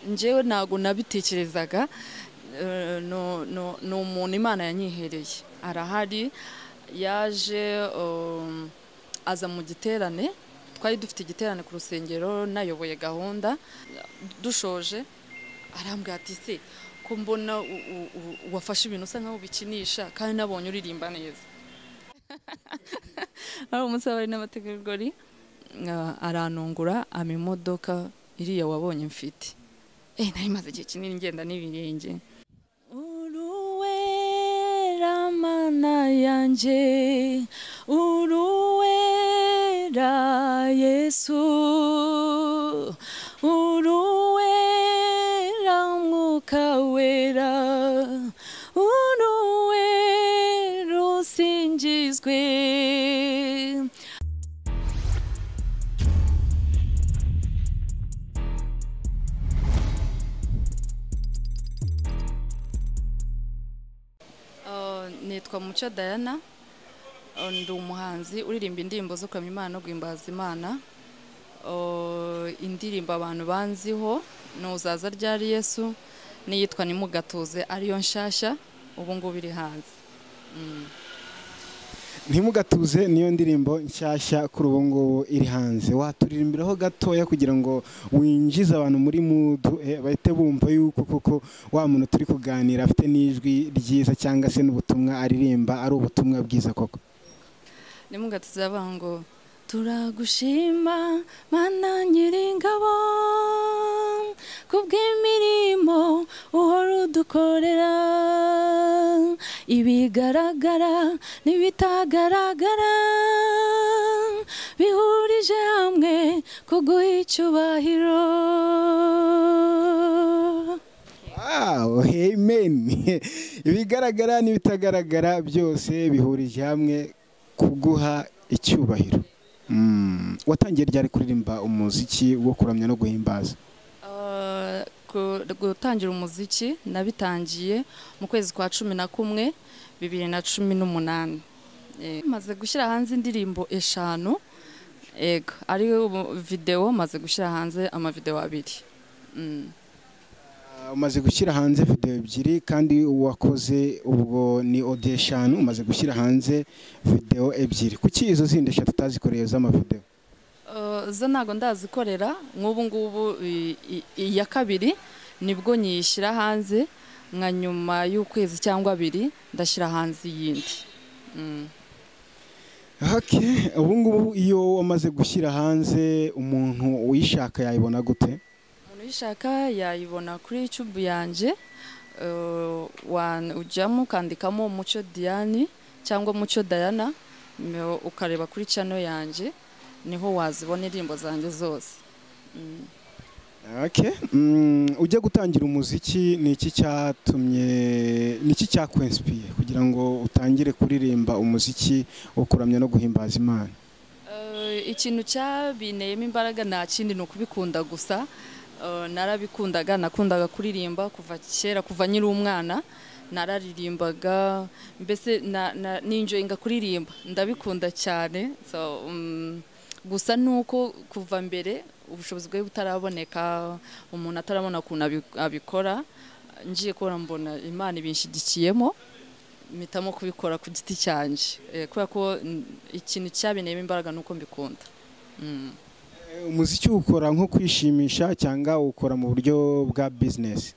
njyewe ntabwo nabitekerezaga ni umuntu imana yanyihereye arahari yaje aza mu giterane twari dufite igiterane ku rusengero nayoboye gahunda dushoje arambwira ati se ko mbona wafashe ibintu usa nk'aho ubikinisha kandi nabonye uririmba neza hari umusabari n'abategarugori aranungura ama imodoka iriya wabonye mfite eee nayo imaze igihe kinini ngenda n'ibirenge uruwera mana yanjye uruwera yesu uruwera mwuka wera uruwera usingizwe nitwa mucyo dayana ndi umuhanzi uririmba indirimbo zo kuramya imana no guhimbaza imana indirimbo abantu banziho ni uzaza ryari yesu n'iyitwa nimugatuze ariyo nshyashya ubu ngubu iri hanze ntimugatuze niyo ndirimbo nshyashya kuri ubu ngubu iri hanze waturirimbiraho gatoya kugira ngo winjize abantu muri mudu bahite bumva yuko kuko wa muntu turi kuganira afite n'ijwi ryiza cyangwa se n'ubutumwa aririmba ari ubutumwa bwiza koko ntimugatuze avuga ngo turagushima mana nyiringabo kubw'imirimo uhora udukorera ibigaragara n'ibitagaragara bihurije hamwe kuguha icyubahiro wawu heyimeni ibigaragara n'ibitagaragara byose bihurije hamwe kuguha icyubahiro watangiye ryari kuririmba umuziki wo kuramya no guhimbaza gutangira umuziki nabitangiye mu kwezi kwa cumi na kumwe bibiri na cumi n'umunani maze gushyira hanze indirimbo eshanu ego ari videwo maze gushyira hanze amavidewo abiri umaze gushyira hanze videwo ebyiri kandi uwakoze ubwo ni ode eshanu umaze gushyira hanze videwo ebyiri kuki izo zindi eshatu utazikoreye z'amavidewo zo ntabwo ndazikorera nk'ubu ngubu iya kabiri nibwo nyishyira hanze nka nyuma y'ukwezi cyangwa abiri ndashyira hanze iyindi ubu ngubu iyo wamaze gushyira hanze umuntu uyishaka yayibona gute umuntu uyishaka yayibona kuri yutubu yanjye ujyamo ukandikamo umucyo diyani cyangwa umucyo dayana ukareba kuri cano yanjye niho wazibona indirimbo zanjye zose ujya gutangira umuziki ni iki cyatumye ni iki cyakwensipiye kugira ngo utangire kuririmba umuziki wo kuramya no guhimbaza imana ikintu cyabineyemo imbaraga nta kindi ni ukubikunda gusa narabikundaga nakundaga kuririmba kuva kera kuva nyiri umwana nararirimbaga mbese ninjoyinga kuririmba ndabikunda cyane gusa nuko kuva mbere ubushobozi bwe butaraboneka umuntu atarabona ukuntu abikora ngiye kubona mbona imana ibishyigikiyemo mpitamo kubikora ku giti cyanjye kubera ko ikintu cyabineramo imbaraga ni uko mbikunda umuziki ukora nko kwishimisha cyangwa ukora mu buryo bwa bizinesi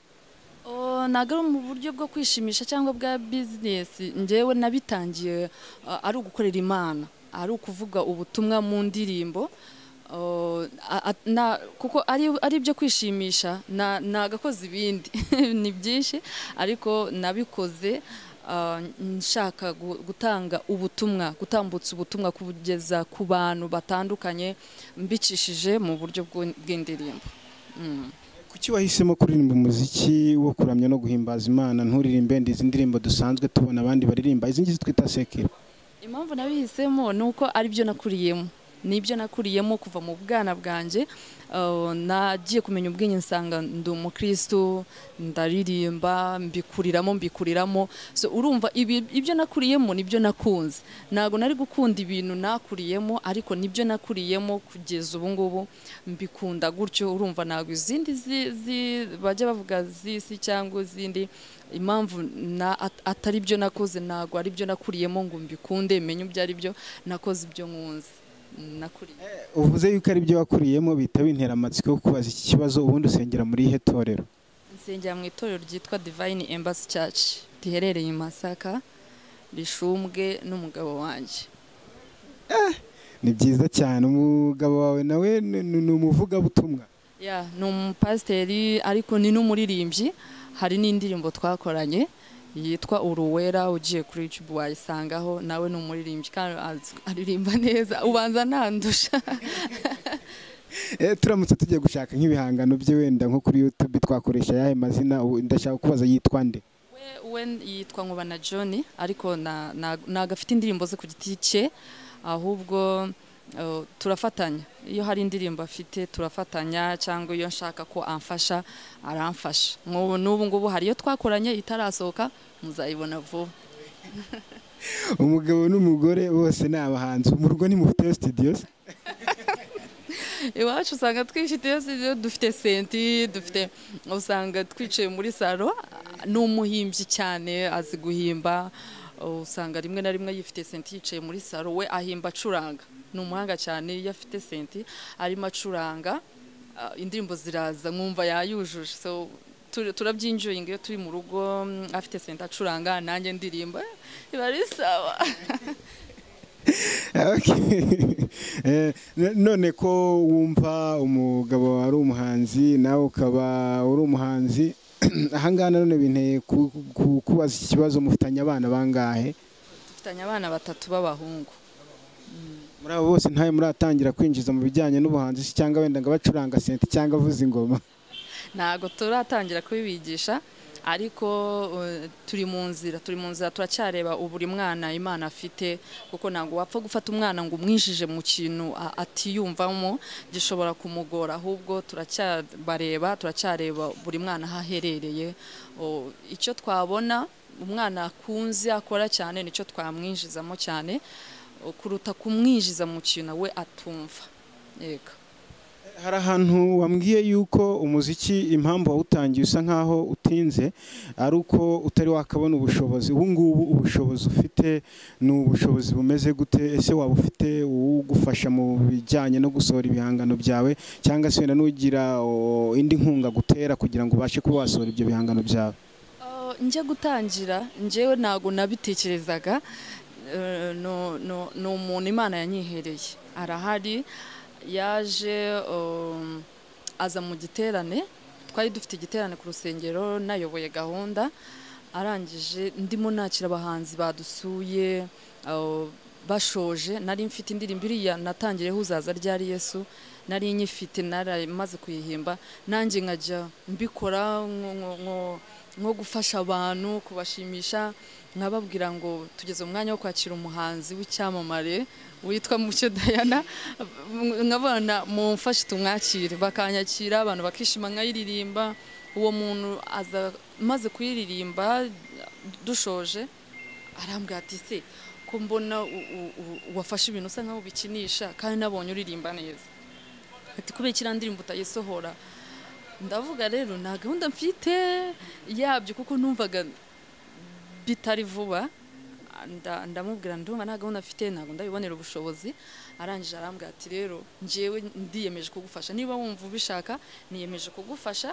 ntabwo ari mu buryo bwo kwishimisha cyangwa bwa bizinesi ngewe nabitangiye ari ugukorera imana ari ukuvuga ubutumwa mu ndirimbo kuko ari ibyo kwishimisha ntagakoze ibindi ni byinshi ariko nabikoze nshaka gutanga ubutumwa gutambutsa ubutumwa kugeza ku bantu batandukanye mbicishije mu buryo bw'indirimbo kuki wahisemo kuririmba umuziki wo kuramya no guhimbaza imana nturirimbe izi ndirimbo dusanzwe tubona abandi baririmba izi ngizi twita sekiro impamvu nabihisemo ni uko ari byo nakuriyemo nibyo nakuriyemo kuva mu bwana bwanjye Uh, nagiye kumenya ubwenge nsanga ndi umukristo ndaririmba mbikuriramo mbikuriramo so urumva ibi- ibyo nakuriyemo nibyo nakunze ntabwo nari gukunda ibintu nakuriyemo ariko nibyo nakuriyemo kugeza ubu ngubu mbikunda gutyo urumva ntabwo izindi zi- zi- bajya bavuga z'isi cyangwa izindi impamvu na- at- atari byo nakoze ntabwo ari byo nakuriyemo ngo mbikunde menye ibyo ari byo nakoze ibyo nkunze nakuriye uvuze yuko ari byo wakuriyemo bitaba interamatsiko yo kubaza iki kibazo ubundi usengera muri ihe torero nsengera mu itorero ryitwa divayini embasi caci riherereye i masaka rishumbwe n'umugabo wanjye ni byiza cyane umugabo wawe nawe ni- ni ni umuvugabutumwa ya ni umupasiteri ariko ni n'umuririmbyi hari n'indirimbo twakoranye yitwa uruwera ugiye kuri yutubu wayisangaho nawe ni umuririmbyi kandi az- aririmba neza ubanza ntandusha Eh, turamutse tugiye gushaka nk'ibihangano bye wenda nko kuri youtube twakoresha ayahe mazina ubu ndashaka kubaza yitwa nde We- we yitwa nkuba na john ariko na- na- ntabwo afite indirimbo ze ku giti cye ahubwo eh, turafatanya iyo hari indirimbo afite turafatanya cyangwa iyo nshaka ko amfasha aramfasha nk'ubu n'ubu ngubu hari iyo twakoranye itarasohoka muzayibona vuba umugabo n'umugore bose ni abahanzi umurwa ni mufiteyo studios iwacu usanga twifiteyo studio dufite senti dufite usanga twicaye muri salo ni umuhimbyi cyane azi guhimba usanga rimwe na rimwe yifite senti yicaye muri salo we ahimba acuranga ni umuhanga cyane iyo afite senti arimo acuranga ah, indirimbo ziraza nkumva yayujuje so tu- turabyinjoyinga iyo turi mu rugo mm, afite senti acuranga nanjye ndirimba biba ari sawa Okay. Eh, n- none ko wumva umugabo ari umuhanzi nawe ukaba uri umuhanzi ahangaha nanone binteye ku- ku- kubaza iki kibazo mufitanye abana bangahe dufitanye abana batatu b'abahungu muri abo bose ntawe muratangira kwinjiza mu bijyanye n'ubuhanzi se cyangwa wenda ngo abacuranga senti cyangwa avuza ingoma ntabwo turatangira kubibigisha ariko eh, turi mu nzira turi mu nzira turacyareba buri mwana imana afite kuko ntabwo wapfa gufata umwana ngo umwinjije mu kintu a- atiyumvamo gishobora kumugora ahubwo turacyabareba turacyareba buri mwana aho aherereye O, icyo twabona umwana akunze akora cyane nicyo twamwinjizamo cyane o, kuruta kumwinjiza mu kintu we atumva yego hari ahantu wambwiye yuko umuziki impamvu wawutangiye usa nkaho utinze ari uko utari wakabona ubushobozi ubu ngubu ubushobozi ufite ni ubushobozi bumeze gute ese waba ufite uwugufasha mu bijyanye no gusohora ibihangano byawe cyangwa se wenda n'ugira o, indi nkunga gutera kugira ngo ubashe kuba wasohora ibyo bihangano byawe Uh, njya gutangira njyewe ntabwo nabitekerezaga Uh, no- no- ni umuntu imana yanyihereye arahari yaje um, aza mu giterane twari dufite igiterane ku rusengero nayoboye gahunda arangije ndimo nakira abahanzi badusuye uh, bashoje nari mfite indirimbo iriya natangiyeho uzaza ryari yesu nari nyifite naramaze kuyihimba nanjye nkajya mbikora nko- nko- nko- nko gufasha abantu kubashimisha nkababwira ngo tugeze umwanya wo kwakira umuhanzi w'icyamamare witwa mucyo dayana nkabona mumfashe tumwakire bakanyakira abantu bakishima nkayiririmba uwo muntu aza maze kuyiririmba dushoje arambwira ati se ko mbona u- u- u- wafashe ibintu usa nkaho ubikinisha kandi nabonye uririmba neza ati kubera kiriya ndirimbo utayisohora ndavuga rero nta gahunda mfite yabyo kuko numvaga bitari vuba nda- ndamubwira ndumva nta gahunda afite ntabwo ndabibonera ubushobozi arangije arambwira ati rero njyewe ndiyemeje kugufasha niba wumva ubishaka niyemeje kugufasha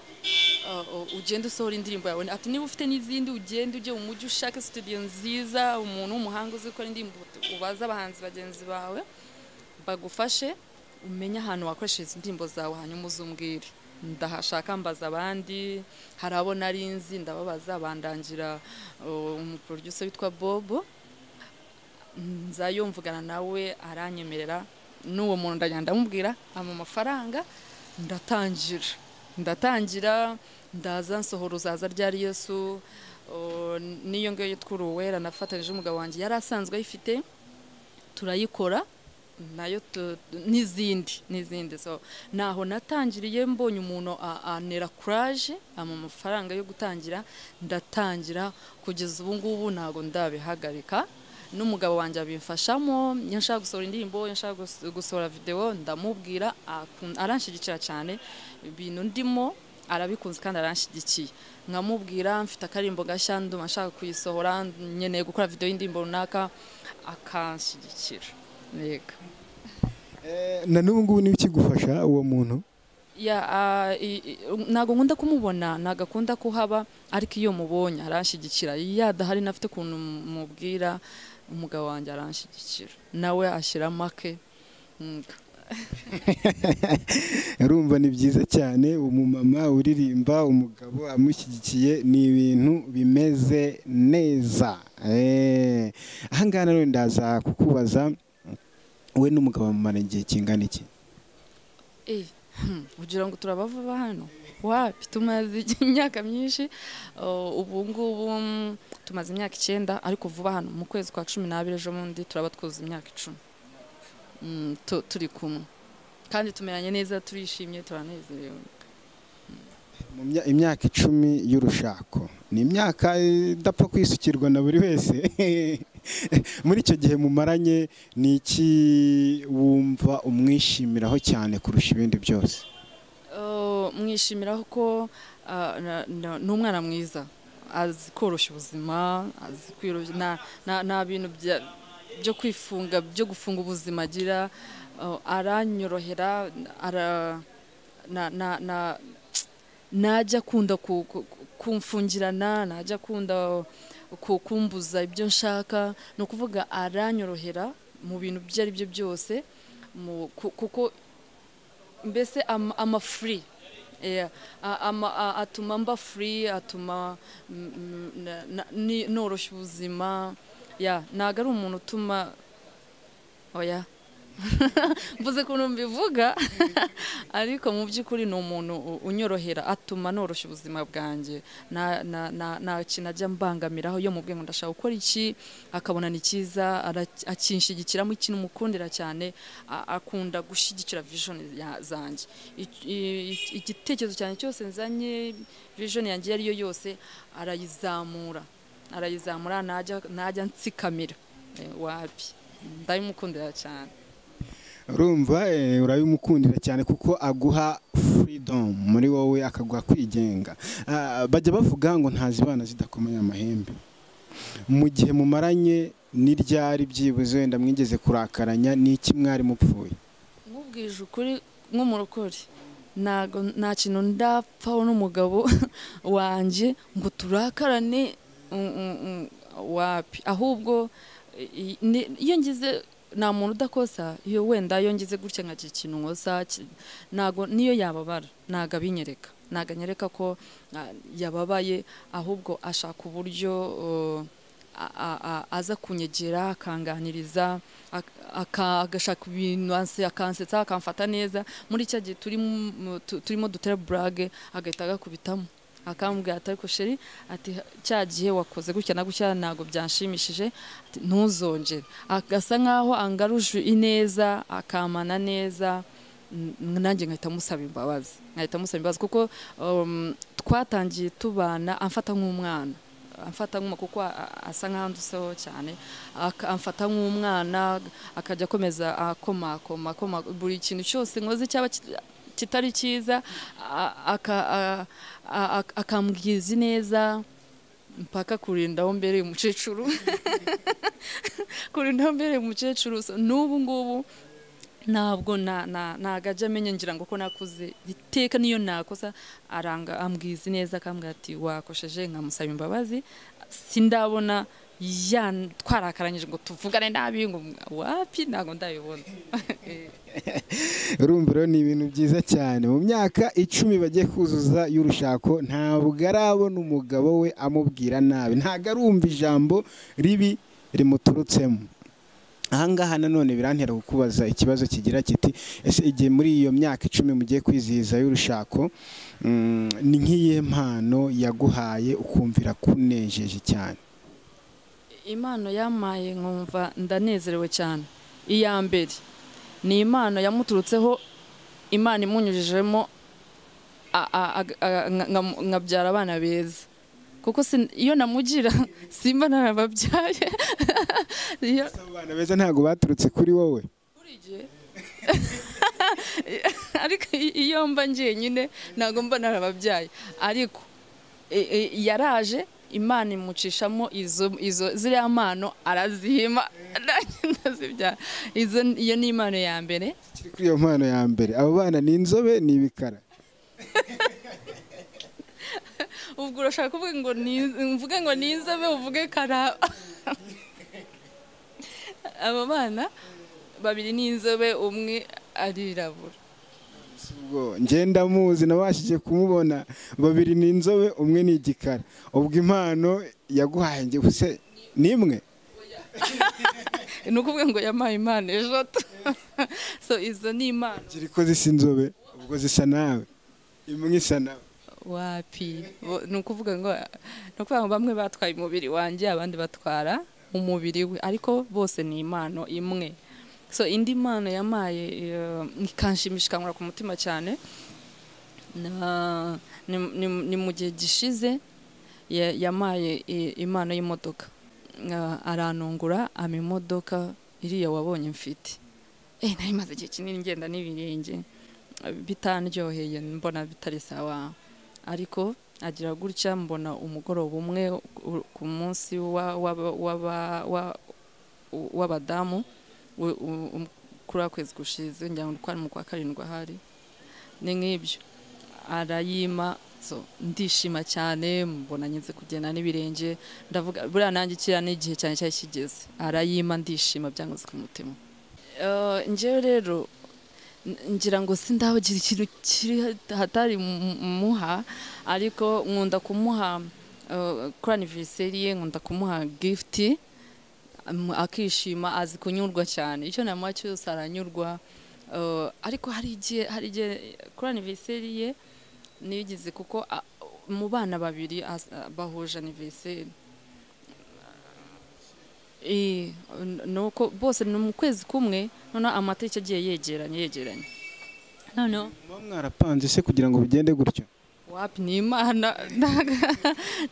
uh, uh, ugende usohora indirimbo yawe ati niba ufite n'izindi ugende ujye mu mujyi ushake studio nziza umuntu w'umuhanga uzi gukora indirimbo ubaze abahanzi bagenzi bawe bagufashe umenye ahantu wakoreshereza indirimbo zawe hanyuma uzumbwire ndahashaka mbaza abandi hari abo nari nzi ndababaza bandangira uh, umuproducer witwa bobo nzayo mvugana nawe aranyemerera n'uwo muntu ndajya ndamubwira ama amafaranga ndatangira ndatangira ndaza nsohora uzaza ryari yesu uh, n'iyo ngiyo yitwa uruwera nafatanyije n'umugabo wanjye yari asanzwe ayifite turayikora nayo tu- n'izindi n'izindi so ntaho natangiriye mbonye umuntu a- antera kuraje ama amafaranga yo gutangira ndatangira kugeza ubu ngubu ntabwo ndabihagarika n'umugabo wanjye abimfashamo iyo nshaka gusohora indirimbo iyo nshaka gus- gusohora videwo ndamubwira akun- aranshyigikira cyane ibintu ndimo arabikunze kandi aranshyigikiye nkamubwira mfite akarimbo gashya ndumva nshaka kuyisohora nkeneye gukora videwo y'indirimbo runaka akanshyigikira yego Eh, na n'ubu ngubu niwe ukigufasha uwo muntu Ya, ah, i- i- ntabwo nkunda kumubona ntabwo akunda kuhaba ariko iyo mubonye aranshyigikira yadahari nafite ukuntu mubwira umugabo wanjye aranshyigikira nawe ashyiramo ake Mm. urumva ni byiza cyane umumama uririmba umugabo amushyigikiye ni ibintu bimeze neza Eh, aha ngaha rero ndaza kukubaza we n'umugabo mumara igihe kingana iki Eh, hmm, ugira ngo turabava hano wapi tumaze imyaka myinshi uh, ubu ngubu mm, tumaze imyaka icyenda ariko vuba hano mu kwezi kwa cumi n'abiri ejo bundi turaba twuzuye imyaka icumi Mm, tu- turi kumwe kandi tumeranye neza turishimye turanezerewe Mu mya- imyaka icumi y'urushako ni imyaka idapfa kwisukirwa na buri wese muri icyo gihe mumaranye ni iki wumva umwishimiraho cyane kurusha ibindi byose Uh, mwishimiraho ko uh, na- na- ni umwana mwiza azi koroshya ubuzima azi kwiroroshya nta nta- nta bintu bya- byo kwifunga byo gufunga ubuzima agira uh, aranyorohera ara- na- na- na- ntajya akunda ku- ku- ku- kumfungirana ntajya akunda ku- kumbuza ibyo nshaka ni ukuvuga aranyorohera mu bintu ibyo ari byo byose mu- ku- kuko mbese ama, ama free Yeah. A- ama, a- atuma mba free atuma mm, mm, na- na- ni- noroshya ubuzima yeah. ntabwo ari umuntu utuma oya mvuze ukuntu mbivuga ariko mu by'ukuri ni umuntu u- unyorohera atuma noroshya ubuzima bwanjye nta na- na- nta kintu ajya mbangamiraho iyo mubwiye ngo ndashaka gukora iki akabona ni cyiza ara- akinshigikiramo ikintu umukundira cyane a- akunda gushyigikira vision ya- zanjye I- i- igitekerezo cyane cyose nzanye vision yanjye iyo ari yo yose arayizamura arayizamura ntajya ntajya nsikamira Eh, wapi ndabimukundira cyane urumva eh, urabimukundira cyane kuko aguha freedom muri wowe akaguha kwigenga Ah, bajya bavuga ngo ntazibana zidakomeye amahembe mu gihe mumaranye n'iryari byibuze wenda mwigeze kurakaranya n'iki mwari mupfuye nkubwije ukuri nk'umurokore ntago nta kintu ndapfaho n'umugabo wanjye ngo turakarane mm, mm, mm, wapi ahubwo i- ni- iyo ngize nta muntu udakosa iyo wenda iyo ngize gutya nkagira ikintu nkosa ki- ntago niyo yababara ntago abinyereka ntago anyereka ko ah, yababaye ahubwo ashaka uburyo uh, a- a- a- aza kunyegera akanganiriza ak- aka- agashaka ibintu anse- akansetsa akamfata neza muri cya gihe turi mu- mu- tu- turimo dutera burage agahita agakubitamo akambwira ati ariko sheri ati cya gihe wakoze gutya na gutya ntabwo byanshimishije ati ntuzongere agasa nkaho angaruje ineza akamana neza n- nanjye nkahita musaba imbabazi nkahita musaba imbabazi kuko um, twatangiye tubana amfata nk'umwana amfata nk'uma kuko a- a- asa nk'ahanduseho cyane aka- amfata nk'umwana akajya akomeza akomakoma akoma- buri kintu cyose nkoze cyaba ki- kitari cyiza a- aka- a- a- a- akambwiza neza mpaka kurindaho mbereye umukecuru kurindaho mbereye umukecuru So, n'ubu ngubu ntabwo na- na- ntabwo ajya amenya ngira ngo ko nakuze iteka niyo nakosa aranga ambwiza neza akambwira ati wakosheje nkamusaba imbabazi sindabona ya twarakaranyije ngo tuvugane nabi ngo wapi ntabwo ndabibona urumva rero ni ibintu byiza cyane mu myaka icumi bagiye kuzuza y'urushako ntabwo arabona umugabo we amubwira nabi ntabwo arumva ijambo ribi rimuturutsemo ahangaha nanone birantera kukubaza ikibazo kigira kiti ese igihe muri iyo myaka icumi mugiye kwizihiza y'urushako mm, ni nk'iyihe mpano yaguhaye ukumvira kunejeje cyane impano yampaye nkumva ndanezerewe cyane iya mbere ni imana yamuturutseho imana imunyujijemo a- a- a- a- nka- nka- nkabyara abana beza kuko sin- iyo namugira simba narababyaye iyo Abo bana beza ntabwo baturutse kuri wowe igihe ariko i- iyo mba njyenyine ntabwo mba narababyaye ariko e- e, yaraje imana imucishamo izo izo ziriya mpano arazihima nanjye ndazibyara izo iyo ni impano ya mbere Kiri kuri iyo mpano ya mbere abo bana ni inzobe ni ibikara ubwo urashaka kuvuga ngo ni- mvuge ngo ni inzobe uvuge karaba aba bana babiri ni inzobe umwe arirabura ubwo ngenda muzi nabashije kumubona babiri ni inzobe umwe ni igikara ubwo impano yaguhaye njye ubuse ni imwe ni ukuvuga ngo yampaye impano eshatu so izo ni impano kiri ko zisa inzobe ubwo zisa nawe imwe isa nawe wapi Bo- ni ukuvuga ngo ni ukuvuga ngo bamwe batwaye umubiri wanjye abandi batwara umubiri we ariko bose ni impano imwe so indi mpano yamaye eh, ikanshimisha ikangura ku mutima cyane na- ni- ni- ni mu gihe gishize ya- yamaye i- impano y'imodoka Ah, aranungura ama imodoka iriya wabonye mfite eh nayo imaze igihe kinini ngenda n'ibirenge bitanryoheye mbona bitari sawa ariko agira gutya mbona umugoroba umwe ku- ku munsi wa- w'aba- w'aba- wa- w'abadamu u- u- um- kuri akwezi gushize ngira ngo twari mu kwa karindwi ahari ni nk'ibyo arayima so, ndishima cyane mbona ngize kugenda n'ibirenge ndavuga buriya nanjye kiriya n'igihe cyane cyari kigeze arayima ndishima byankoze ku mutima Eh, njyewe rero N- ngira ngo sindabagira ikintu kiri hat- hatari mu- muha ariko nkunda kumuha eh, kuri anniversary ye nkunda kumuha gift am- akishima azi kunyurwa cyane icyo namuha cyose aranyurwa Eh, ariko hari igihe hari igihe kuri anniversary ye nigize kuko a- mu bana babiri as- bahuje anniversary Eh, n- nuko bose ni mu kwezi kumwe noneho amatariki agiye yegeranye yegeranye noneho muba mwarapanze se kugira ngo bigende gutyo wapi ni imana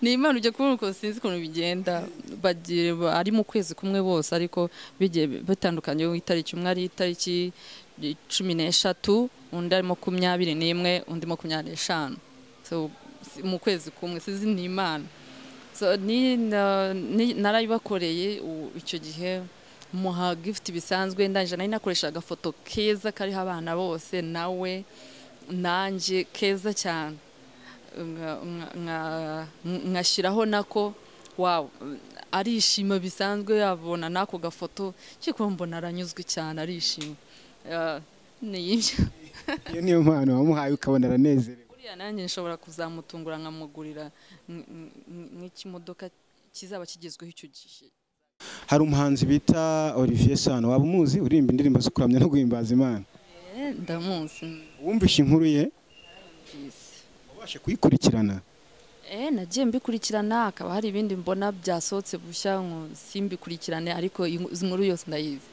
ni imana ujya kubona ukuntu sinzi ukuntu bigenda bagira ari mu kwezi kumwe bose ariko bigiye bitandukanye itariki umwe ari itariki cumi n'eshatu undi ari makumyabiri n'imwe undi makumyabiri n'eshanu So, si- mu kwezi kumwe sinzi ni imana So, ni- na- ni- narayibakoreye u- icyo gihe muha gifuti bisanzwe ndangije nari nakoresha agafoto keza kariho abana bose nawe nanjye keza cyane Nka- nka- nka- nkashyiraho nako wawu arishima bisanzwe yabona n'ako gafoto cyiko mbona aranyuzwe cyane arishima Eh, ni ibyo iyo niyo mpano wamuhaye ukabona aranezerewe buriya nanjye nshobora kuzamutungura nkamugurira nk- nk- nk- nk'ikimodoka kizaba kigezweho icyo gihe hari umuhanzi bita olivier sano waba umuzi uririmba indirimbo zo kuramya no guhimbaza imana Eh, ndamuzi wumvishe inkuru ye peace wabashe kuyikurikirana Eh, nagiye mbikurikirana akaba hari ibindi mbona byasohotse bushya ngo simbikurikirane ariko iyi- izi nkuru yose ndayizi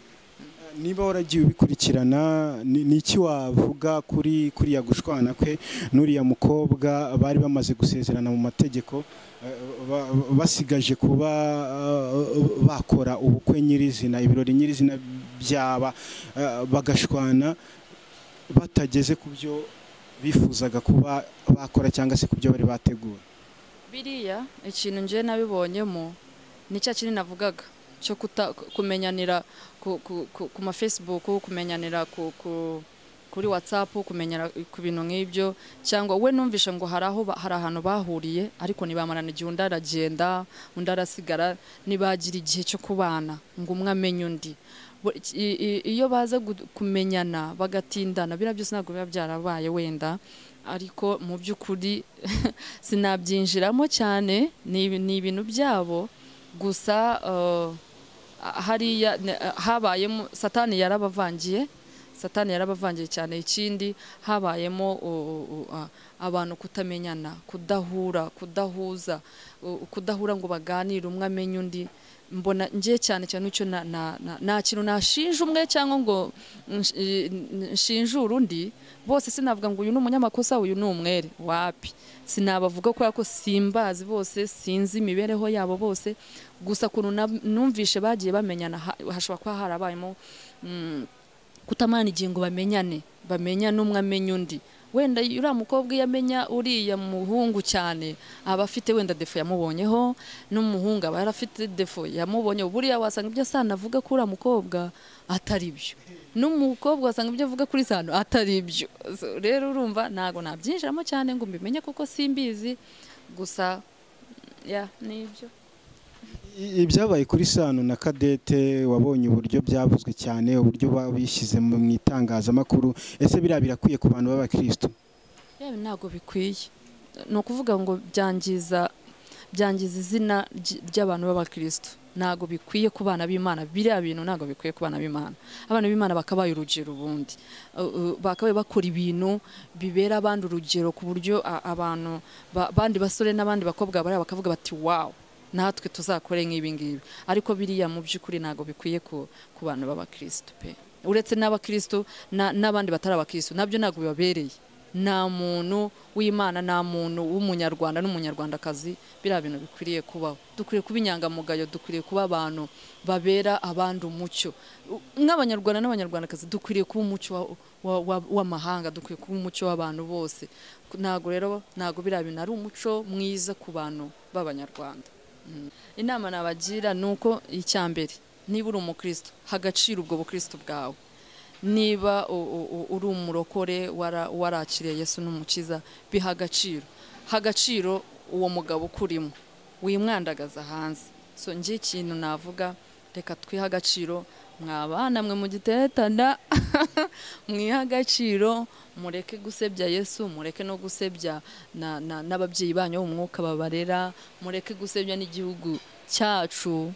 niba waragiye ubikurikirana ni ni iki wavuga kuri kuriya gushwana kwe n'uriya mukobwa bari bamaze gusezerana mu mategeko eh, ba- basigaje kuba eh, bakora ubukwe nyirizina ibirori nyirizina byaba eh, bagashwana batageze ku byo bifuzaga kuba bakora cyangwa se ku byo bari bateguye biriya ikintu njye nabibonyemo ni cya kinini navugaga cyo kuta- kumenyanira ku, ku, ku, ku ma facebook kumenyanira ku, ku, kuri whatsapp kumenyera ku bintu nk'ibyo cyangwa we numvishe ngo hari aho ba- hari ahantu bahuriye ariko ntibamarana igihe undi aragenda undi arasigara ntibagira igihe cyo kubana ngo umwe amenye undi Bo- i- i- iyo baza gu- kumenyana bagatindana biriya byose ntabwo biba byarabaye wenda ariko mu by'ukuri sinabyinjiramo cyane ni ibi- ni ibintu byabo gusa eh, hariya ne- habayemo satani yarabavangiye satani yarabavangiye cyane ikindi habayemo u- u- a- abantu kutamenyana kudahura kudahuza u- kudahura ngo baganire umwe amenye undi mbona ngiye cyane cyane icyo na- na- na- nta kintu nashinja umwe cyangwa ngo nsh- i- n- nshinjure undi bose sinavuga ngo uyu ni umunyamakosa uyu ni umwere wapi sinabavuga kubera ko simbazi bose sinzi imibereho yabo bose gusa ukuntu na- numvishe bagiye bamenyana ha- hashobora kuba harabayemo mm, kutamana ingingo bamenyane bamenyane umwe amenya undi wenda uriya mukobwa iyo amenya uriya muhungu cyane aba afite wenda defo yamubonyeho n'umuhungu aba yarafite defo yamubonye buriya wasanga ibyo asana avuga kuri uriya mukobwa atari byo n'umukobwa wasanga ibyo avuga kuri sano atari byo So, rero urumva ntabwo nabyinjiramo cyane ngo mbimenye kuko simbizi gusa ya ni ibyo I- ibyabaye kuri sano na kadete wabonye uburyo byavuzwe cyane uburyo ba- bishyize mu mu itangazamakuru ese biriya birakwiye ku bantu b'abakirisitu yewe ntabwo bikwiye ni ukuvuga ngo byangiza byangiza izina ry- ry'abantu b'abakirisitu ntabwo bikwiye ku bana b'imana biriya bintu ntabwo bikwiye ku bana b'imana abana b'imana bakabaye urugero ubundi Uh, uh, bakabaye bakora ibintu bibera abandi urugero ku buryo a- abantu ba- abandi basore n'abandi bakobwa bariya bakavuga bati wawu natwe tuzakore nk'ibi ngibi ariko biriya mu by'ukuri ntabwo bikwiye ku ku bantu b'abakirisitu pe uretse n'abakirisitu na- n'abandi batari abakirisitu nabyo ntabwo bibabereye nta muntu w'imana nta muntu w'umunyarwanda n'umunyarwandakazi biriya bintu bikwiriye kubaho dukwiriye kuba inyangamugayo dukwiriye kuba abantu babera abandi umucyo U- nk'abanyarwanda n'abanyarwandakazi dukwiriye kuba umucyo wa- wa- wa- w'amahanga dukwiye kuba umucyo w'abantu bose ntabwo rero ntabwo biriya bintu ari umuco mwiza ku bantu b'abanyarwanda Mm. inama nabagira ni uko icya mbere niba uri umukristo hagaciro ubwo bukristo bwawe niba u- u- u- uri umurokore wara- warakiriye yesu n'umukiza biha agaciro ha agaciro uwo mugabo ukurimo wimwandagaza hanze so njye ikintu navuga reka twihe agaciro mwabana mwe mu giteretana mwihe agaciro mureke gusebya yesu mureke no gusebya na- na- n'ababyeyi banyu bo mu mwuka babarera mureke gusebya n'igihugu cyacu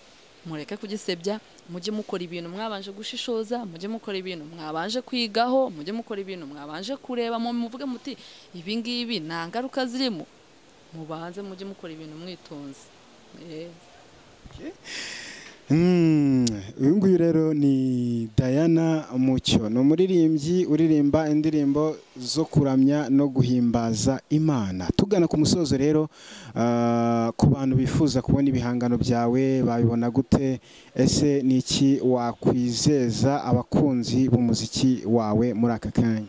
mureke kugisebya mujye mukora ibintu mwabanje gushishoza mujye mukora ibintu mwabanje kwigaho mujye mukora ibintu mwabanje kureba mu muvuge muti ibi ngibi nta ngaruka zirimo mubanze mujye mukora ibintu mwitonze Eh, Mm, uyu nguyu rero ni Diana Mucyo ni umuririmbyi uririmba indirimbo zo kuramya no guhimbaza Imana tugana ku musozo rero ah, ku bantu bifuza kubona ibihangano byawe babibona gute ese ni iki wakwizeza abakunzi b'umuziki wawe muri aka kanya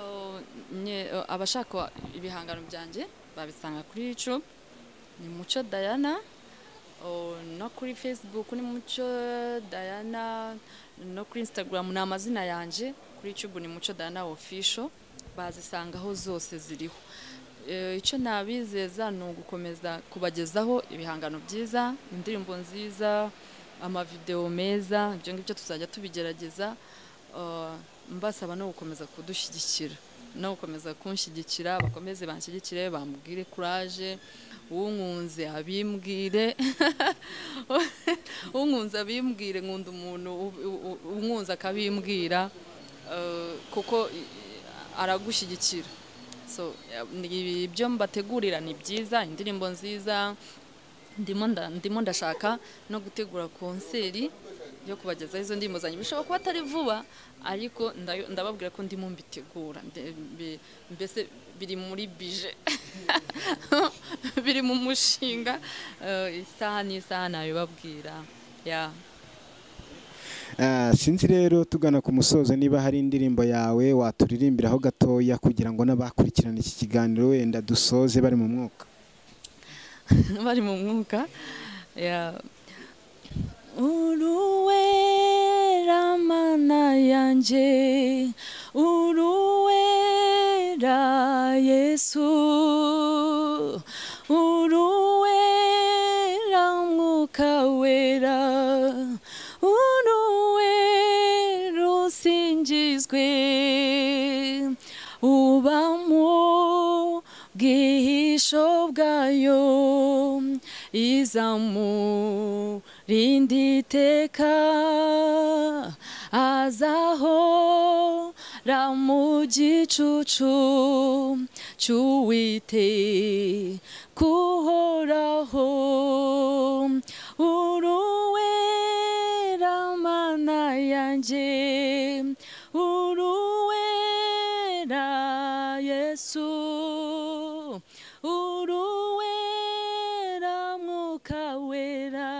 oh, nye- oh, abashaka ibihangano byanjye babisanga kuri youtube ni mucyo dayana no kuri facebook ni mucyo dayana no kuri instagram ni amazina yanjye kuri youtube ni mucyo dayana official bazisanga aho zose ziriho Eh, icyo nabizeza ni ugukomeza kubagezaho ibihangano byiza indirimbo nziza amavideo meza ibyo ngibyo tuzajya tubigerageza Eh, mbasaba no gukomeza kudushyigikira no gukomeza kunshyigikira bakomeze banshyigikire bambwire kuraje unkunze abimbwire unkunze abimbwire nkunda umuntu u- u- u- unkunze akabimbwira eh, kuko i- i- aragushyigikira so ya- ni- ibyo mbategurira ni byiza indirimbo nziza ndimo nda- ndimo ndashaka no gutegura konseri yo kubagezaho izo ndirimbo zanjye bishobora kuba atari vuba ariko ndayo- ndababwira ko ndimo mbitegura nde- mbi- mbese biri muri bije biri mu mushinga eh, isaha n'isaha nabibabwira ya Ah, sinzi rero tugana ku musozo niba hari indirimbo yawe waturirimbiraho gatoya kugira ngo n'abakurikirana iki kiganiro wenda dusoze bari mu mwuka bari mu mwuka ya uruwera mana yanjye uruwera yesu uruwera mwuka wera uruwera usingizwe uba mu bwihisho bwayo izamurinde iteka azaho ra mu gicucu cy'uwite kuhoraho uruwera mana yanjye uruwera yesu uruwera mwuka wera